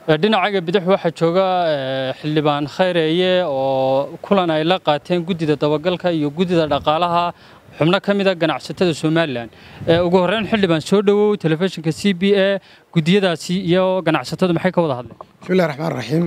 dhinacaga bidix waxaa jooga xildhibaan khayreeye oo kulan ay la qaateen guddida dabagalka iyo guddida dhaqaalaha xubno ka mid a ganacsatada somalilan ugu horreyn xildhibaan soo dhowow telefishinka c b a guddiyadaasi iyo ganacsatadu maxay ka wada hadleen bismillahi raxmaan raxiim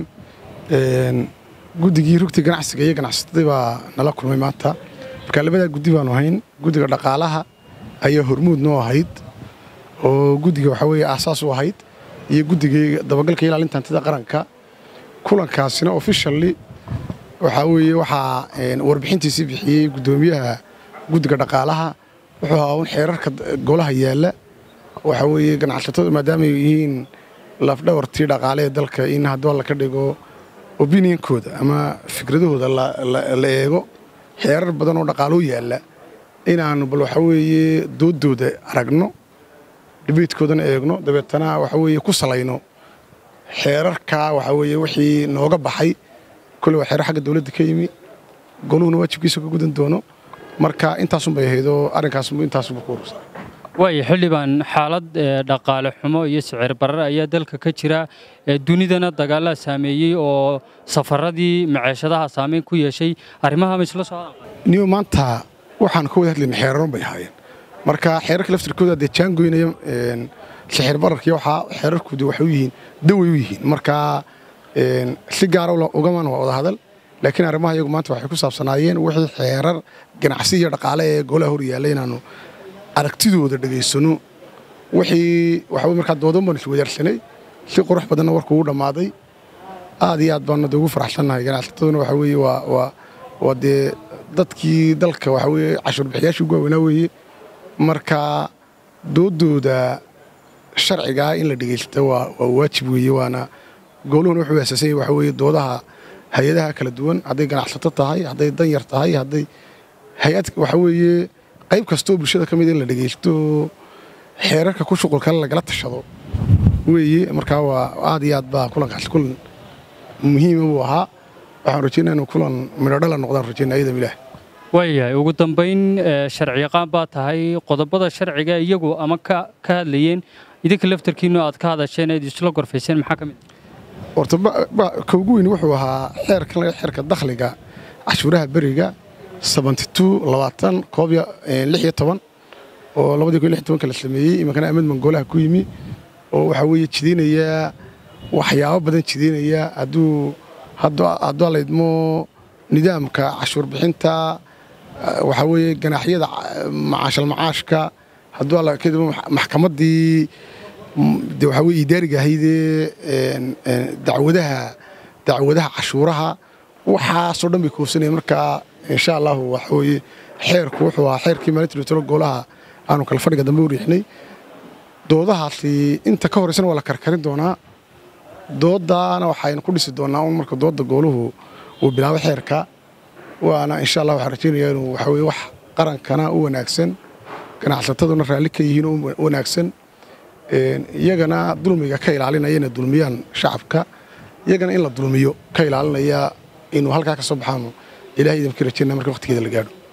guddigii rugta ganacsiga iyo ganacsatadii baa nala kulmay maanta marka labadaa guddi baanu ahayn guddiga dhaqaalaha ayaa hormuud noo ahayd oo guddiga waxaa weeye aasaas u ahayd iyo guddigii dabagalka ilaalinta hantida qaranka kulankaasina officially waxaa weeye waxaa warbixintiisii bixiyey guddoomiyaha guddiga dhaqaalaha wuxuu ahaa un xeerarka golaha yaalla waxaa weeye ganacsatadu maadaamay yihiin lafdhawartii dhaqaale ee dalka in haddoo la ka dhigo opinionkooda ama fikradahooda la eego xeerar badan oo dhaqaaloo yaalla inaannu bal waxaa weeye dooddooda aragno dhibeydkoodana eegno dabeetana waxa weeye ku salayno xeerarkaa waxaa weeye wixii nooga baxay kolle waa xeerar xagga dawladda ka yimi goluhuna waajibkiisa ka gudan doono marka intaasun bay ahaydoo arrinkaasbu intaasunba ku urursa waaya xildhibaan xaalad dhaqaale xumo iyo sicir barar ayaa dalka ka jira dunidana dagaalaa saameeyey oo safaradii maceeshadaha saameyn ku yeeshay arrimaha ma isla socdaan niyo maanta waxaan ka wada hadlayna xeerarun bay ahaayeen marka xeerarka laftirkooda dee jaangoynaya sixir bararkii waxaa xeerarkoodu waxay u yihiin daway u yihiin marka si gaara ugaman waa wada hadal laakiin arrimaha iyagu maanta waxay ku saabsanaayeen wixii xeerar ganacsi iyo dhaqaale ee golaha hor yaalla inaannu aragtidooda dhegaysano wixii waxaa markaa doodan baanu iswadaarsanay si qurux badanna warku ugu dhammaaday aad iyo aad baanu de ugu faraxsannahay ganacsataduna waxaa weeye waa waa waa dee dadkii dalka waxaa weeye cashuur bixiyaashii ugu waaweynaa weeye marka dooddooda sharcigaa in la dhegaysta waa waa waajib weeye waana gooluhuna wuxuu aasaasan yahay waxaa weeye doodaha hay-adaha kala duwan hadday ganacsato tahay hadday danyar tahay hadday hay-ad waxaa weeye qayb kastoo bulshada ka mid in la dhegaysto xeerarka ku shuqulkale lagala tashado weeye markaa waa aad iyo aad baa kulankaasi kulan muhiima buu ahaa waxaan rajaynaa inuu kulan midhodhala noqdaan rajaynaa iyadam ilaah waayahay ugu dambayn sharciyaqaan baa tahay qodobada sharciga iyagu ama ka hadlayeen idinka laftarkiinu aad ka hadasheen eed isla gorfayseen maxaa ka mid horta ka ugu weyn wuxuu ahaa xeerkan laga xeerka dakhliga cashuuraha beriga oo labadii kun lix tobanka la sameeyey iminkana amad mangoolaha ku yimi oo waxaa weeye jidaynaya waxyaabo badan jidaynaya hadduu hadduu alaydmo nidaamka cashuur bixinta waxaa weeye ganaaxyada macaashal macaashka hadduu alla kadib maxkamaddii de waxaa weye idaariga ahaydee dacwadaha dacwadaha cashuuraha waxaasoo dhan bay koobsanaya markaa insha allahu waxa weeye xeerku wuxuu ahaa xeerkii maalinta dhutalo goolaha aanu kala fadhiga dambe u riixnay doodahaasi inta ka horaysana waa la karkarin doonaa dooddaana waxaynu ku dhisi doonaa un marka doodda gooluhu uu bilaabo xeerka waana insha allah waxaan rajaynayaa inuu waxa weye wax qarankana u wanaagsan ganacsataduna raalli ka yihiin u wanaagsan iyagana dulmiga ka ilaalinaya inay dulmiyaan shacabka iyagana in la dulmiyo ka ilaalinaya inuu halkaa ka soo baxaanu ilahay idinka rajaynaa marka waqtigeeda la gaadho